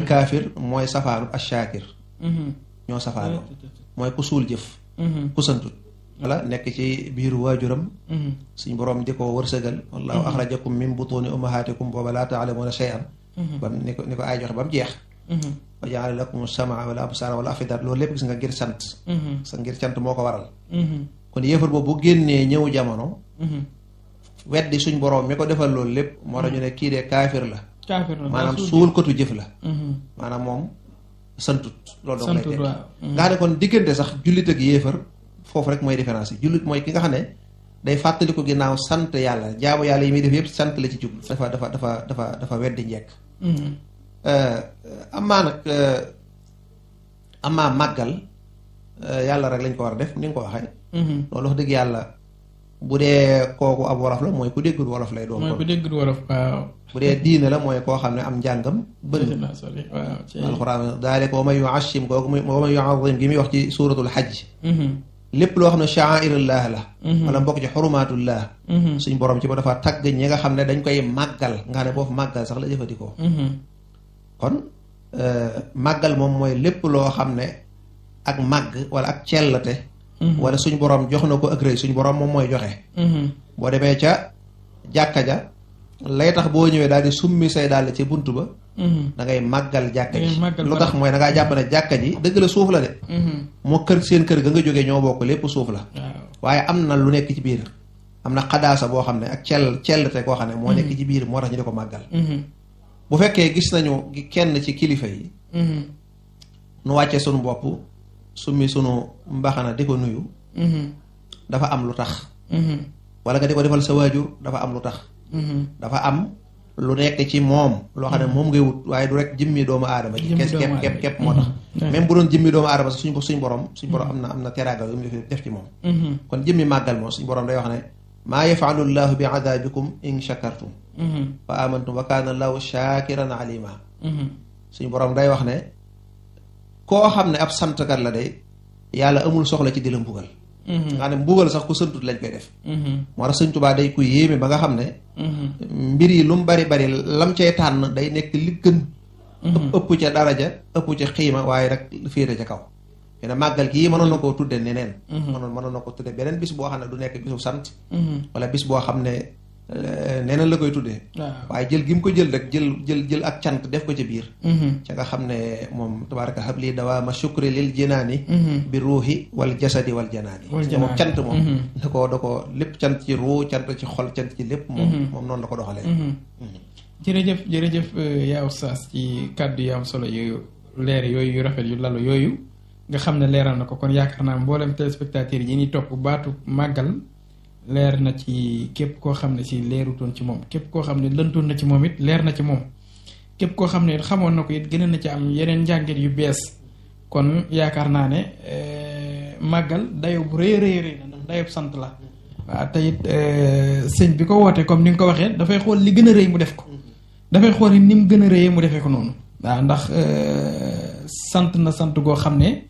kaafir mooy safaanu ashaakir ñoo safaanoo mooy ku suul jëf ku santut wala nekk ci biiru waajuram suñ boroom di ko wërsëgal wallahu axrajakum min butuuni ummahaatikum booba laa taalamuuna shay'an bam ni ko ni ko ay joxe ba mu jeex wa jaala lakum samaa wala absaara wala afidat loolu lépp gis nga ngir sant sa ngir cant moo ko waral kon yéefar boobu bu génnee ñëw jamono weddi suñ boroom mi ko defal loolu lépp moo tax ñu ne kii de kaafir la kaafir la maanaam suul kotu jëf la maanaam moom santut loolu dong lay teg nga xam ne kon diggante sax jullit ak yéefar foofu rek mooy différence yi jullit mooy ki nga xam ne day fàttali ko ginnaaw sant yàlla jaamu yàlla yi muy def yëpp sant la ci jublu dafa dafa dafa dafa dafa weddi njekk amaa nag amaa màggal yàlla rek lañ ko war a def ni nga ko waxee loolu wax dëgg yàlla bu dee kooku ab wolof la mooy ku déggul wolof lay doon mooy ku déggul wolof waaw bu dee diine la mooy koo xam ne am njàngam bëri alxuraan daale ko wa man yuashim kooku muy wa man yuazim gi muy wax ci suuratul xajj lépp loo xam ne sha'airullah la wala mbokk ci xurumaatullah suñ borom ci ba dafa tagg ñi nga xam ne dañ koy màggal nga xam ne boofu màggal sax la jëfandikoo kon màggal moom mooy lépp loo xam ne ak màgg wala ak cellate wala suñ borom jox na ko ak rëy suñ borom moom mooy joxe boo demee ca jàkka ja lay tax boo ñëwee daal di summi say daal ci bunt ba da ngay màggal jàkka ji lu tax mooy da ngaa jàpp ne jàkka ji dëgg la suuf la de moo kër seen kër ga nga jógee ñoo bokk lépp suuf la waaye am na lu nekk ci biir am na xadaasa boo xam ne ak cell cellte koo xam ne moo nekk ci biir moo tax ñu di ko màggal bu fekkee gis nañu kenn ci kilifa yi nu wàccee sunu bopp summi sunu mbaxana di ko nuyu dafa am lu tax wala nga di ko defal sa waajur dafa am lu tax dafa am lu nekk ci moom loo xam ne moom ngay wut waaye du rek jëmmi doomu aadama ci kes kepp kepp kepp moo tax même bu doon jëmmi doomu aadama sax suñ suñ borom suñ borom am na am na teraaga yu mu def ci moom kon jëmmi màggal moom suñ borom day wax ne maa yafalu llahu bi adabikum in shakartum wa amantum wa kaana allahu shakiran alima suñ borom day wax ne koo xam ne ab santkat la day yàlla amul soxla ci di la mbugal nga xam ne mbugal sax ku santut lañ koy def moo tax sëñ Tuubaa day ku yéeme ba nga xam ne mbir yi lu mu bari bari lam cay tànn day nekk li gën ëpp ca daraja ëpp ca xiima waaye rek féete ca kaw ne màggal gii mënoon na koo tudde neneen mënoon mënoon na ko tudde beneen bis boo xam ne du nekk bisu sant wala bis boo xam ne neneen la koy tuddee waaye jël gi mu ko jël rek jël jël jël ak cant def ko ci biir ca nga xam ne moom tabaraka habli dawaama shukri lil jinaani bi ruuxi wal jasadi wal janaani moom cant moom da ko da ko lépp cant ci ruu cant ci xol cant ci lépp moom moom noonu la ko doxalee jërëjëf jërëjëf yaa Oustaz ci kàddu yu am solo yu leer yooyu yu rafet yu lalu yooyu nga xam ne leeral na ko kon yaakaar naa mboolem téléspectateurs yi ñuy topp baatu màggal leer na ci képp koo xam ne si leerutoon ci moom képp koo xam ne lëntoon na ci moom it leer na ci moom képp koo xam ne it xamoon na ko it gën na ci am yeneen njàngit yu bees kon yaakaar naa ne màggal dayo bu rëy rëy rëy la ndax dayob sant la waaw te it sëñ bi ko wootee comme ni nga ko waxee dafay xool li gën a rëy mu def ko dafay xool ni mu gën a rëyee mu defee ko noonu waaw ndax sant na sant goo xam ne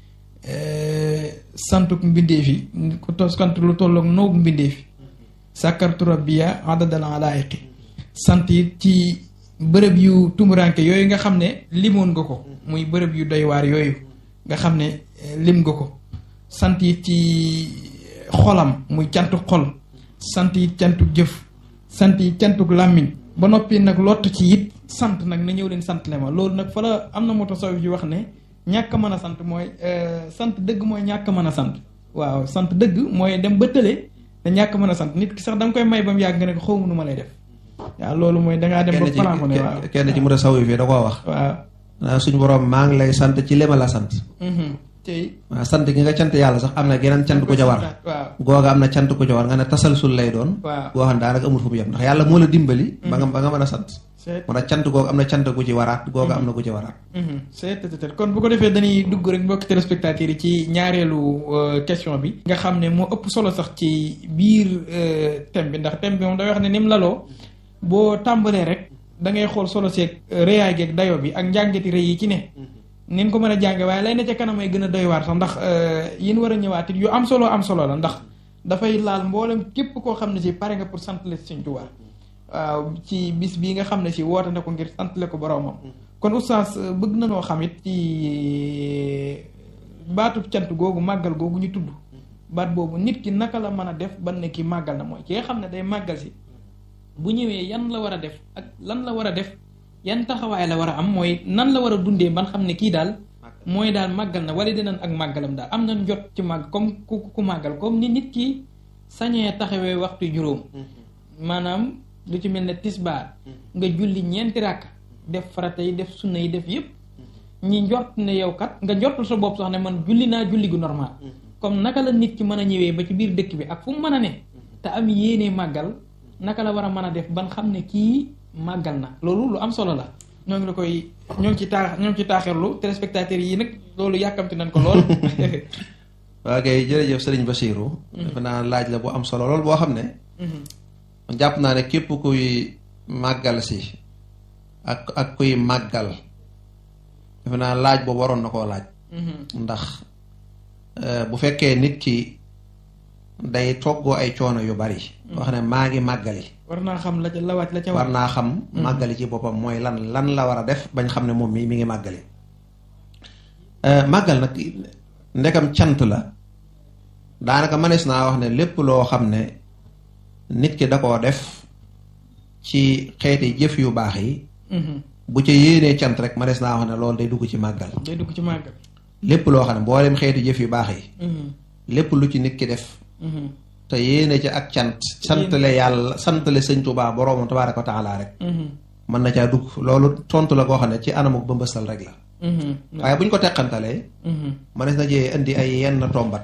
santuk mbindeef yi ku tos sant lu tolloog noogu mbindeef yi sàkkartu rabbiya adadal alaayiqi sant it ci bërëb yu tumuranke yooyu nga xam ne limoon nga ko muy bërëb yu doy waar yooyu nga xam ne lim nga ko sant it ci xolam muy cantuk xol sant it cantuk jëf sant it cantuk làmmiñ ba noppi nag lott ci it sant nag na ñëw leen sant le ma loolu nag fa la am na moto saw ji wax ne ñàkk mën a sant mooy sant dëgg mooy ñàkk mën a sant waaw sant dëgg mooy dem ba tële te ñàkk mën a sant nit ki sax da nga koy may ba mu yàgg nga ne ko xawma nu ma lay def waaw loolu mooy dangaa dem ba plan ko ne waaw kenn ci mu saw yi fii da koo wax waaw suñu borom maa ngi lay sant ci lema la sant tey waaw sant gi nga cant yàlla sax am na geneen cant ku ca war googa am na cant ku ca war nga ne tasalsul lay doon waaw goo xam ne daanaka amul fu mu yem ndax yàlla moo la dimbali ba nga ba nga mën a sant moo tax cant googu am na cant gu ci waraat googa am na gu ci waraat c'est kon bu ko defee dañuy dugg rek mbokki téléspectateurs yi ci ñaareelu question bi nga xam ne moo ëpp solo sax ci biir thème bi ndax thème bi moom day wax ne ni mu laloo boo tàmbalee rek da ngay xool solo seeg réyaay geeg dayo bi ak njàngati rëy yi ci ne nin ko mën a jànge waaye lay ne ca kanam ay gën a doy waar sax ndax yin war a ñëwaat it yu am solo am solo la ndax dafay laal mboolem képp koo xam ne si pare nga pour sant la Sëñ Tuubaa waaw ci bis bii nga xam ne si woote na ko ngir santale ko boroomam kon oustaz bëgg na noo xam it ci baatub cant googu màggal googu ñu tudd baat boobu nit ki naka la mën a def ban ne ki màggal na mooy ki nga xam ne day màggal si bu ñëwee yan la war a def ak lan la war a def yan taxawaay la war a am mooy nan la war a dundee ban xam ne kii daal mooy daal màggal na wala dinañ ak màggalam daal am nañ jot ci màgg comme ku ku màggal comme ni nit ki sañee taxawee waxtu juróom maanaam lu ci mel ne tisbaar nga julli ñeenti ràkk def farata yi def sunna yi def yépp ñi njort ne yow kat nga njortul sa bopp sax ne man julli naa julli gu normal comme naka la nit ki mën a ñëwee ba ci biir dëkk bi ak fu mu mën a ne te am yéene màggal naka la war a mën a def ban xam ne kii màggal na loolu lu am solo la ñoo ngi la koy ñoo ngi ci taax ñoo ngi ci taaxirlu téléspectateurs yi nag loolu yàkkamti nañ ko lool waa kay jërëjëf sëriñ Bachirou defe naa laaj la bu am solo lool boo xam ne jàpp naa ne képp kuy màggal si ak ak kuy màggal defe naa laaj boobu waroon na koo laaj ndax bu fekkee nit ki day toggoo ay coono yu bari wax ne maa ngi màggali war naa xam la ca la wàcc la ca war naa xam màggali ci boppam mooy lan lan la war a def bañ xam ne moom mi mi ngi màggali màggal nag ndekam cant la daanaka mënees naa wax ne lépp loo xam ne nit ki da koo def ci xeeti jëf yu baax yi bu ca yéenee cant rek mënees naa wax ne loolu day dugg ci màggal day dugg ci màggal lépp loo xam ne mboolem xeeti jëf yu baax yi lépp lu ci nit ki def te yéene ci ak cant santale yàlla santale sëñ Tuubaa boroomam tabaaraka wa taala rek mën na caa dugg loolu tontu la koo xam ne ci anamuk ba mbëstal rek la waaye bu ñu ko teqantalee mënees na jee indi ay yenn tombat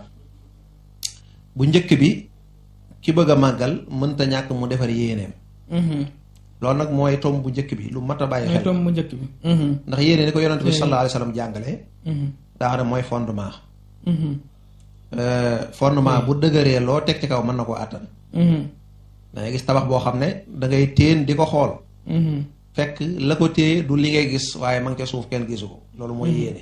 bu njëkk bi ki bëgg a màggal mënta ñàkk mu defar yéeneem loolu nag mooy tomb bu njëkk bi lu mat a bàyyi xel tomb bu njëkk bi ndax yéene ni ko yonent bi sallallahu alayhi wa sallam jàngale daa xam ne mooy fondement fondement bu dëgëree loo teg ci kaw mën na koo àttan dangay gis tabax boo xam ne dangay téen di ko xool fekk la ko téye du li ngay gis waaye ma ngi ca suuf kenn gisu ko loolu mooy yéene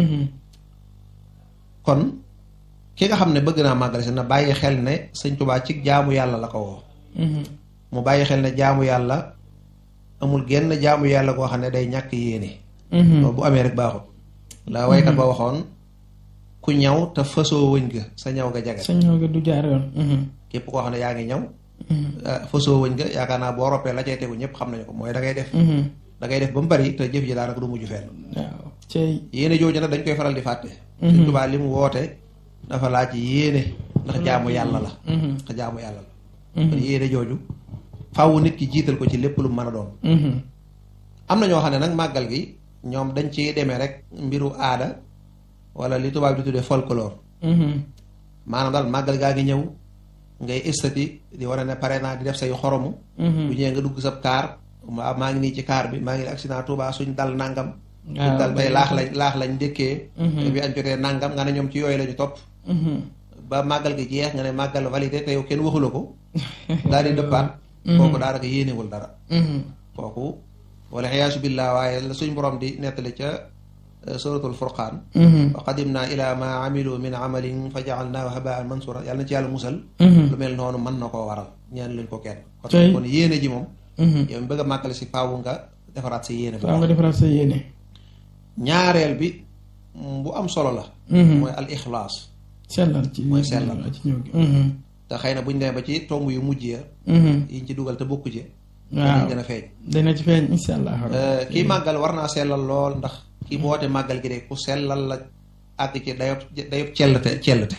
kon ki nga xam ne bëgg naa màggal si na bàyyi xel ne sëñ Tuubaa ci jaamu yàlla la ko woo mu bàyyi xel ne jaamu yàlla amul genn jaamu yàlla koo xam ne day ñàkk yéene loolu bu amee rek baaxut la waykat ba waxoon ku ñaw te fasoo wëñ ga sa ñaw ga jagal sa ñaw ga du jaar yoon képp koo xam ne yaa ngi ñaw fasoo wëñ ga yaakaar naa boo roppee la cay tegu ñëpp xam nañu ko mooy da ngay def da ngay def ba mu bari te jëf ji daanaka du mujj fenn waaw cey yéene jooju nag dañ koy faral di fàtte Sëñ Tuubaa li mu woote dafa laaj yéene ndax jaamu yàlla la ndax jaamu yàlla la kon yéene jooju faaw nit ki jiital ko ci lépp lu mën a doon am na ñoo xam ne nag màggal gi ñoom dañ ci demee rek mbiru aada wala li tubaab di tuddee folklore maanaam daal màggal gaa ngi ñëw ngay estati di war a ne pare naa di def say xoromu bu ñëwee nga dugg sab kaar maa ngi nii ci kaar bi maa ngi accident Touba suñ dal nangam suñ dal tey laax lañ laax lañ ndékkee te bi añ jotee nangam nga ne ñoom ci yooyu la ñu topp ba màggal gi jeex nga ne màggal validé te yow kenn waxula ko daal di dëppaat kooku daanaka yéenewul dara kooku wala xiyaasu billah waaye la suñ borom di nettali ca suratul furqaan wa qadimna ila ma amilu min amalin fa jaalnaahu habaan mansura yàlla na ci yàlla musal lu mel noonu mën na koo waral ñaan luñ ko kenn kon yéene ji moom yow mi bëgg a màggale si faawu nga defaraat sa yéene faaw nga defaraat sa yéene ñaareel bi bu am solo la mooy al ixlaas sellal ci mooy sellal ci ñëw gi te xëy na buñ demee ba ci tomb yu mujj ya yiñ ci dugal te bokku ci waaw dina feeñ dina ci feeñ insha allah kii màggal war naa sellal lool ndax kii boote màggal gi de ku sellal la àgg ci dayob dayob cellte cellte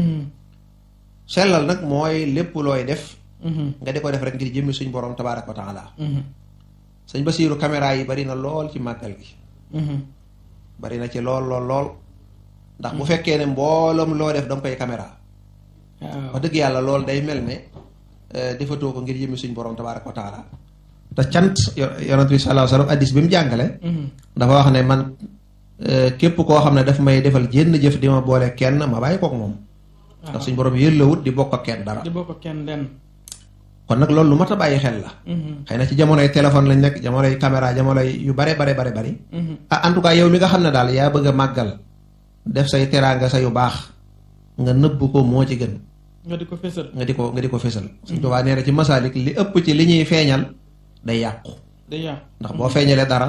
sellal nag mooy lépp looy def nga di ko def rek ngir jëmmi suñ borom tabaaraka wa taala sëñ Basiiru caméra yi bari na lool ci màggal gi bari na ci lool lool lool ndax bu fekkee ne mbooloom loo def danga koy caméra wax dëgg yàlla lool day mel ne defatoo ko ngir jëmmi suñ borom tabaaraka wa taala te cant yonent bi sallallahu alayhi wa sallam addis bi mu jàngale dafa wax ne man képp koo xam ne daf may defal jénn jëf di ma boole kenn ma bàyyi kook moom ndax suñ borom yëllawut di bokk ak kenn dara di bokk ak kenn lenn kon nag loolu lu mat a bàyyi xel la xëy na ci jamonoy téléphone lañ nekk jamonoy caméra jamonoy yu bare bare bare bari ah en tout cas yow mi nga xam ne daal yaa bëgg a màggal def say teraanga sa yu baax nga nëbb ko moo ci gën nga di ko fésal nga di ko nga di ko fésal suñ tubaa nee na ci masaalik li ëpp ci li ñuy feeñal day yàqu day yàqu ndax boo feeñalee dara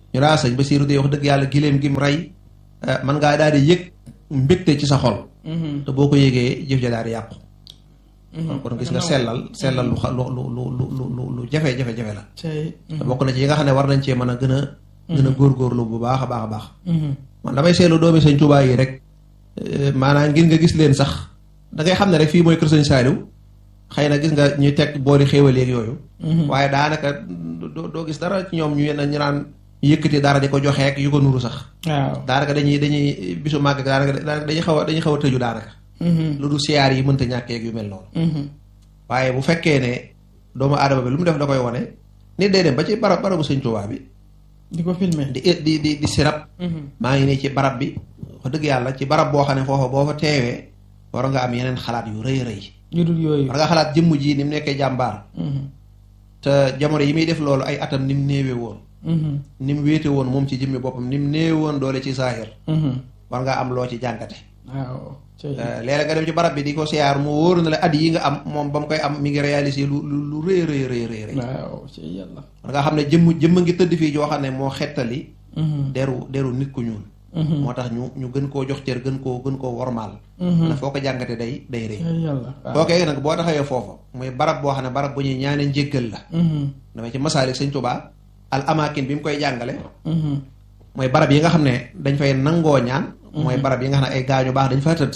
ñu daa sëñ Basiiru de wax dëgg yàlla giléem gi mu rey man ngaa daal di yëg mbégte ci sa xol te boo ko yëgee jëf ja daal di yàqu kon gis nga sellal sellal lu lu lu lu lu lu jafe-jafe-jafe la te bokk na ci yi nga xam ne war nañ cee mën a gën a gën a góorgóorlu bu baax a baax a baax man damay seetlu doomi sëñ Tuubaa yi rek maanaam ngir nga gis leen sax da ngay xam ne rek fii mooy kër sëñ Saaliw xëy na gis nga ñuy teg boori xéewal yeeg yooyu waaye daanaka doo gis dara ci ñoom ñu ñu naan yëkkati dara di ko joxeek yu ko nuru sax waaw daanaka dañuy dañuy bisu màgg daanaka dañuy xaw a dañuy xaw a tëju daanaka lu du siyaar yi mënta ñàkkeeg yu mel noonu waaye bu fekkee ne doomu aadama bi lu mu def da koy wone nit day dem ba ci barab barabu sëñ Tuubaa bi di ko filmer di di di di sirab maa ngi nii ci barab bi wax dëgg yàlla ci barab boo xam ne foofa boo fa teewee war nga am yeneen xalaat yu rëy rëy yu dul yooyu war nga xalaat jëmm ji ni mu nekkee jàmbaar te jamono yi muy def loolu ay atam ni mu néewe woon ni mu wéete woon moom ci jëmmi boppam ni mu néewe woon doole ci saahir war nga am loo ci jàngate waaw léeg-léeg nga dem ci barab bi di ko siyaar mu wóoru na la at yi nga am moom ba mu koy am mi ngi réalisé lu lu lu rëy rëy rëy rëy rëy waaw ci yàlla war nga xam ne jëmm jëmm ngi tëdd fii joo xam ne moo xettali deru deru nit ku ñuul moo tax ñu ñu gën koo jox cër gën koo gën koo wormaal na foo ko jàngate day day rëy kookee nag boo taxawee foofa muy barab boo xam ne barab bu ñuy ñaane njéggal la damay ci masaalik sëñ Tuubaa al amakin bi mu koy jàngale mooy barab yi nga xam ne dañ fay nangoo ñaan mooy barab yi nga xam ne ay gaañu baax dañ fa tëdd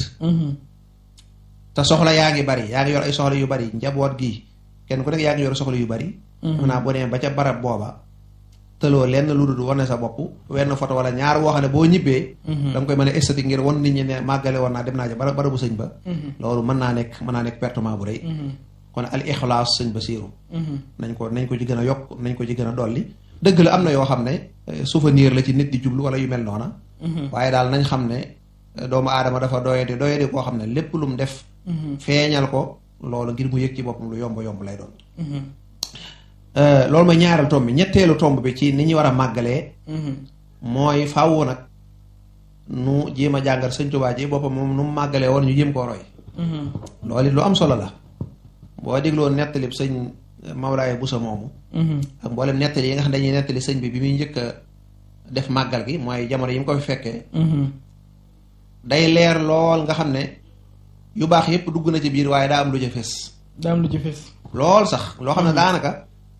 te soxla yaa ngi bari yaa ngi yor ay soxla yu bari njaboot gi kenn ku nekk yaa ngi yor soxla yu bari xam naa boo demee ba ca barab booba tëloo lenn lu dul wane sa bopp wenn photo wala ñaar woo xam ne boo ñibbee da nga koy mën a esthétique ngir wan nit ñi ne màggale woon naa dem naa ca bara barabu sëñ ba loolu mën naa nekk mën naa nekk pertement bu rëy kon al ixlaas sëñ ba siiru nañ ko nañ ko ci gën a yokk nañ ko ci gën a dolli dëgg la am na yoo xam ne souvenir la ci nit di jublu wala yu mel noona waaye daal nañ xam ne doomu aadama dafa doyadi doyadi koo xam ne lépp lu mu def feeñal ko loolu ngir mu yëg ci boppam lu yomb yomb lay doon loolu mooy ñaareel tomb bi ñetteelu tomb bi ci ni ñu war a màggalee mooy faaw nag nu jéem a jàngal sëñ Tuubaa ji boppam moom nu mu màggalee woon ñu jéem koo roy loolu it lu am solo la boo dégloo nettali sëñ Mawlaay Busa moomu ak mboolem nettali yi nga xam dañuy nettali sëñ bi bi muy njëkk a def màggal gi mooy jamono yi mu ko fi fekkee day leer lool nga xam ne yu baax yépp dugg na ci biir waaye daa am lu ca fés daa am lu ca fés lool sax loo xam ne daanaka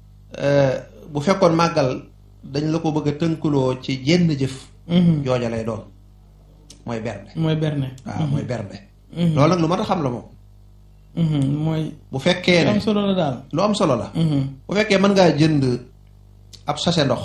bu fekkoon màggal dañ la ko bëgg a tënkuloo ci jenn jëf jooja lay doon mooy bernde mooy berne waaw mooy bernde loolu nag lu mat a xam la moom mooy bu fekkee ne am solo la daal lu am solo la bu fekkee mën ngaa jënd ab sachet ndox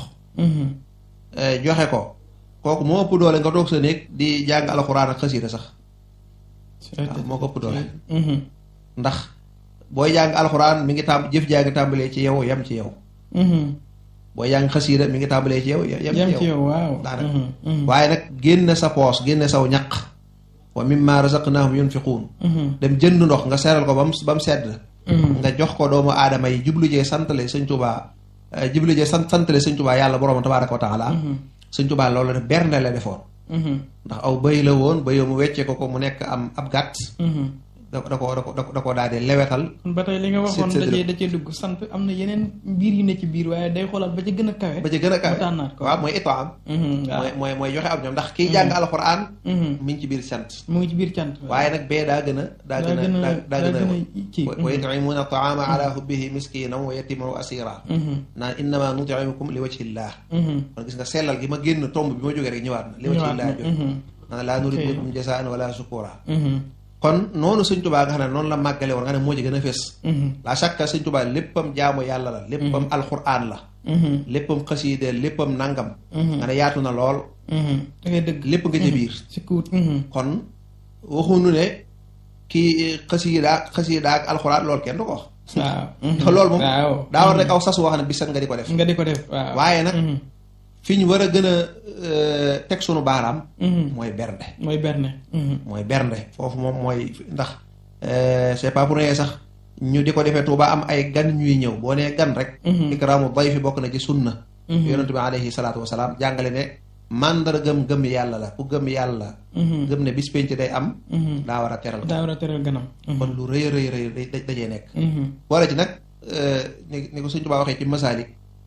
joxe ko kooku moo ëpp doole nga toog sa néeg di jàng alxuraan ak xasiida sax waaw moo ko ëpp doole ndax booy jàng alxuraan mi ngi tàmb jëf jaa ngi tàmbalee ci yow yem ci yow booy jàng xasiida mi ngi tàmbalee ci yow yem ci yow waaw daanaka waaye nag génne sa poos génne saw ñaq wa mimma razaqnahum yunfiquun dem jënd ndox nga seeral ko ba mu ba mu sedd nga jox ko doomu aadama yi jublu jee santale sëñ Tuubaa jublu jee sant santale sëñ Tuubaa yàlla boroom tabaaraka wa taala sëñ Tuubaa loolu def bernde la defoon ndax aw bëy la woon bëy mu weccee ko ko mu nekk am ab gàtt da da ko da ko da ko daal di lewetal ba tey li nga waxoon da cee da cee dugg sant am na yeneen mbir yu ne ci biir waaye day xoolaat ba ca gën a kawe ba ca gën a kawe tànnaat ko waaw mooy itaam mooy mooy mooy joxe am ñoom ndax kiy jàng alxuraan mi ngi ci biir sant mu ngi ci biir cant waaye nag bee daa gën a daa gën a daa gën a ci wa yut'imuuna taama ala hubbihi miskinan wa yatiman wa asira naan innama nut'imukum li wajhillah kon gis nga sellal gi ma génn tomb bi ma jógee rek ñëwaat na li wajhillah jot naan laa nuriidu minkum jazaa'an wala shukura kon noonu sëñ tubaa nga xam ne noonu la màggale woon nga ne moo ci gën a fés la chaque sëñ tubaa léppam jaamu yàlla la léppam alxuraan la léppam xasiide léppam nangam nga ne yaatu na lool da ngay dëgg lépp nga ca biir si kuut kon waxuñu ne kii xasiida ak xasiida ak alxuraan loolu kenn du ko wax waaw te loolu moom waaw daa war rek aw sas woo xam ne bis nga di ko def nga di ko def waaw waaye nag fi ñu war a gën a teg sunu baaraam mooy bernde mooy berne mooy bernde foofu moom mooy ndax c'est pas pour rien sax ñu di ko defee Tuuba am ay gan ñuy ñëw boo nee gan rek ikraamu dayfi bokk na ci sunna yonent bi alayhi salaatu wasalaam jàngale ne màndargam gëm yàlla la ku gëm yàlla gëm ne bis penc day am daa war a teral daa war a teral ganam kon lu rëy rëy rëy dajee nekk boole ci nag ni ni ko Sëñ Tuubaa waxee ci masaalik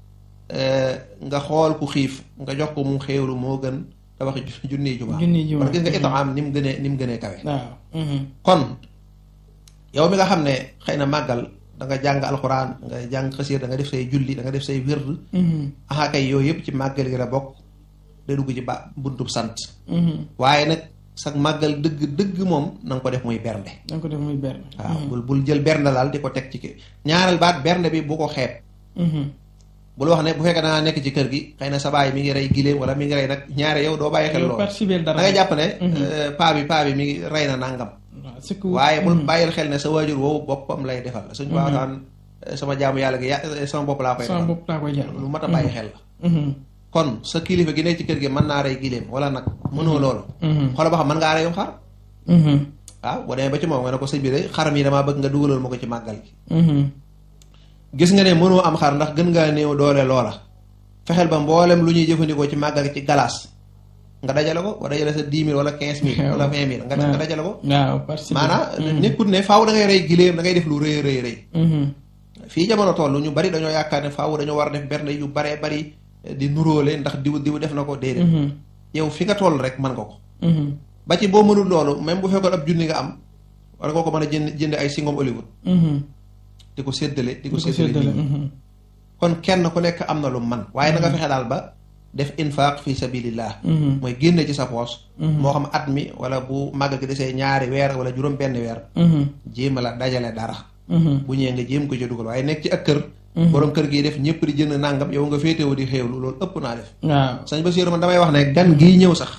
nga xool ku xiif nga jox ko mu xéewlu moo gën tabaxi junniy juma junniy juma kon gis nga itaam ni mu gënee ni mu gënee kawe waaw kon yow mi nga xam ne xëy na màggal da nga jàng alxuraan nga jàng xasiir da nga def say julli da nga def say wird aha kay yooyu yëpp ci màggal gi la bokk day dugg ci ba buntub sant waaye nag sax màggal dëgg dëgg moom na nga ko def muy bernde na nga ko def muy bernde waaw bul bul jël bernde daal di ko teg ci kii ñaareel baat bernde bi bu ko xeeb bul wax ne bu fekkee dangaa nekk ci kër gi xëy na sa baay mi ngi rey giléem wala mi ngi rey nag ñaare yow doo bàyyi xel loolu da nga jàpp ne paa bi paa bi mi ngi rey na nàngam waaye bul bàyyil xel ne sa waajur woowu boppam lay defal suñ baataan sama jaamu yàlla gi ya sama bopp laa koy defal lu mat a bàyyi xel la kon sa kilifa gi nekk ci kër gi mën naa rey giléem wala nag mënoo loolu xoola ba xam mën ngaa reyum xar waaw boo demee ba ci moom nga ne ko sëñ bi de xaram yi damaa bëgg nga dugaloon ma ko ci màggal gi gis nga ne mënoo am xar ndax gën ngaa néew doole loola fexeel ba mboolem lu ñuy jëfandikoo ci màggal gi ci galaas nga dajale ko wa dajale sa dix mille wala quinze mille wala vingt mille nga dajale ko maanaam nekkut ne faaw da ngay rey giléem da ngay def lu rëy rëy rëy fii jamono toll ñu bari dañoo yaakaar ne faaw dañoo war a def bernde yu baree bari di nuróole ndax diw diw def na ko déedéet yow fi nga toll rek mën nga ko ba ci boo mënul loolu même bu fekkoon ab junni nga am war nga ko mën a jënd jënd ay singom Hollywood di ko séddale di ko séddale nit ñi kon kenn ku nekk am na lu man waaye na nga fexe daal ba def infaq fi sabilillah mooy génne ci sa poos moo xam at mi wala bu màgg gi desee ñaari weer wala juróom benn weer jéem a la dajale dara bu ñëwee nga jéem ko ci dugal waaye nekk ci ak kër borom kër gi def ñëpp di jënd nàngam yow nga féetewu di xéewlu loolu ëpp naa def waaw sañ ba man damay wax ne gan gii ñëw sax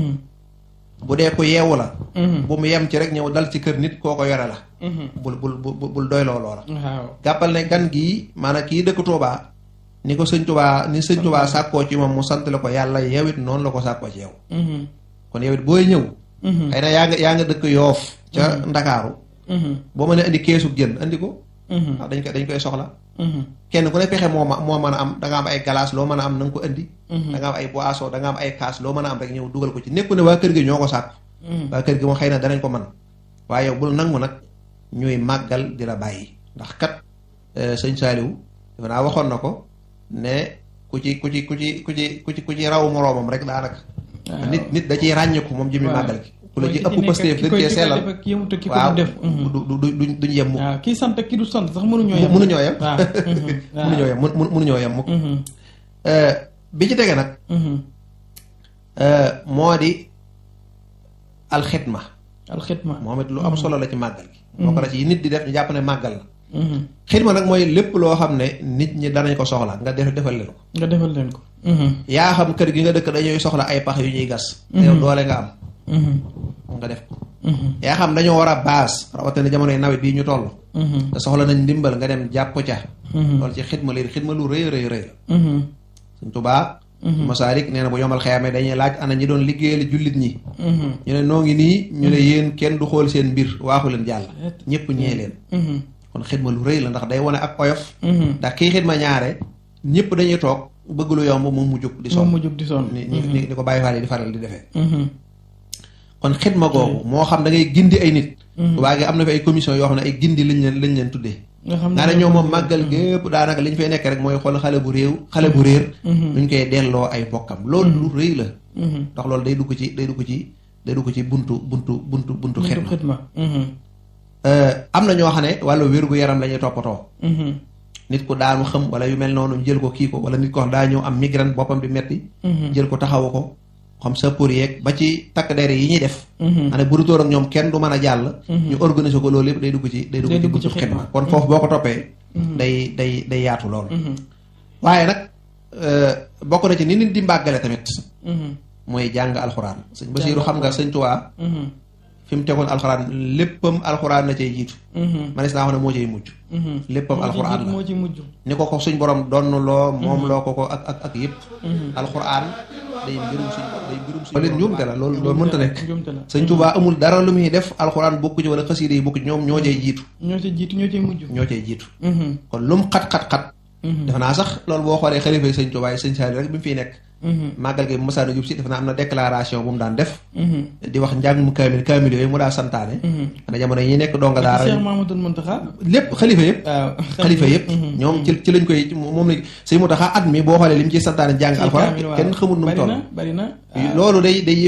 bu dee ko yeewu la bu mu yem ci rek ñëw dal ci kër nit koo ko yore la bul bul bul bul doyloo loola waaw jàppal ne gan gii maanaam kii dëkk Tuubaa ni ko sëñ Tuubaa ni sëñ Tuubaa sàkkoo ci moom mu sant la ko yàlla yow it noonu la ko sàkkoo ci yow kon yow it booy ñëw xëy na yaa nga yaa nga dëkk yoof ca ndakaaru boo mënee indi keesug jën andi ko ndax dañ koy dañ koy soxla kenn ku ne pexe moo ma moo mën a am da nga am ay glace loo mën a am na nga ko indi da nga am ay boisson da nga am ay kaas loo mën a am rek ñëw dugal ko ci nekku ne waa kër gi ñoo ko sàkk waa kër gi moom xëy na danañ ko man waaye yow bul nangu nag ñuy màggal di la bàyyi ndax kat sëñ Saaliw dafa naa waxoon na ko ne ku ci ku ci ku ci ku ci ku ci ku ci raw moroomam rek daanaka nit nit da ciy ràññeeku moom jëmi màggal gi ku la ci ëpp Pastef dañ cee sellal waaw du du du duñ yem mukk waaw kii sant ki du sant sax mënuñoo yem mënuñoo yem mënuñoo yem mënuñoo yem mukk bi ci tege nag moo di alxitma alxitma moom it lu am solo la ci màggal gi moo ko la ci nit di def ñu jàpp ne màggal la xitma nag mooy lépp loo xam ne nit ñi danañ ko soxla nga def defal leen ko nga defal leen ko yaa xam kër gi nga dëkk dañuy soxla ay pax yu ñuy gas yow doole nga am nga def ko yaa xam dañoo war a baas rawatina jamonoy nawet bii ñu toll te soxla nañ ndimbal nga dem jàpp ca loolu ci xidma léegi xidma lu rëy rëy rëy la suñ tubaa masaalik nee na bu yomal xeyaamee dañuy laaj ana ñi doon liggéeyal jullit ñi ñu ne noo ngi nii ñu ne yéen kenn du xool seen mbir waaxu leen jàll ñëpp ñee leen kon xidma lu rëy la ndax day wane ak oyof ndax kii xidma ñaare ñëpp dañuy toog bëgg lu yomb moom mu jóg di sonn mu jóg di sonn ni ni ni ko bàyyi faal yi di faral di defee kon xidma googu moo xam da ngay gindi ay nit waa gi am na fi ay commission yoo xam ne ay gindi lañ leen lañ leen tuddee nga ne ñoom moom màggal gépp daanaka li ñu fay nekk rek mooy xool xale bu réew xale bu réer nuñ koy delloo ay bokkam loolu lu rëy la ndax loolu day dugg ci day dugg ci day dugg ci buntu buntu buntu buntu xidma am na ñoo xam ne wàllu wér-gu-yaram la ñuy toppatoo nit ku daanu xam wala yu mel noonu jël ko kii ko wala nit ko xam daa ñëw am migraine boppam di metti jël ko taxawu ko xam sa pour yeeg ba ci takk dere yi ñuy def ane bu dutóor ak ñoom kenn du mën a jàll ñu organiser ko loolu yëpp day dugg ci day dugg ci buntu xidma kon foofu boo ko toppee day day day yaatu loolu waaye nag bokk na ci ni nit di mbàggale tamit mooy jàng alxuraan sëñ Basiiru xam nga sëñ Tuubaa fi mu tegoon alxuraan léppam alxuraan la cay jiitu manis naa wax ne moo cay mujj léppam alxuraan la moo ci mujj ni ko ko suñ borom donn loo moom loo ko ko ak ak ak yëpp alxuraan day mbirum suñ day mbirum suñ leen njuumte la loolu loolu mënta nekk sëñ Tuubaa amul dara lu muy def alxuraan bokku ci wala xasiida yi bokku ci ñoom ñoo cay jiitu ñoo cay jiitu ñoo cay mujj ñoo cay jiitu kon lum xat-xat-xat defe naa sax loolu boo xoolee xalifa sëñ Tuubaa yi sëñ Saali rek bi mu fiy nekk màggal gi bu masaana jub si def naa am na déclaration bu mu daan def di wax njàngum kaamil kaamil yooyu mu daa santaane ana jamono yi nekk donga daara Cheikh Mamadou Muntaxa lépp xalifa yëpp waaw xalifa yëpp ñoom ci ci lañ koy moom la sëñ Muntaxa at mi boo xoolee li mu ciy santaane jàng alxuraan kenn xamul nu mu toll bari na loolu day day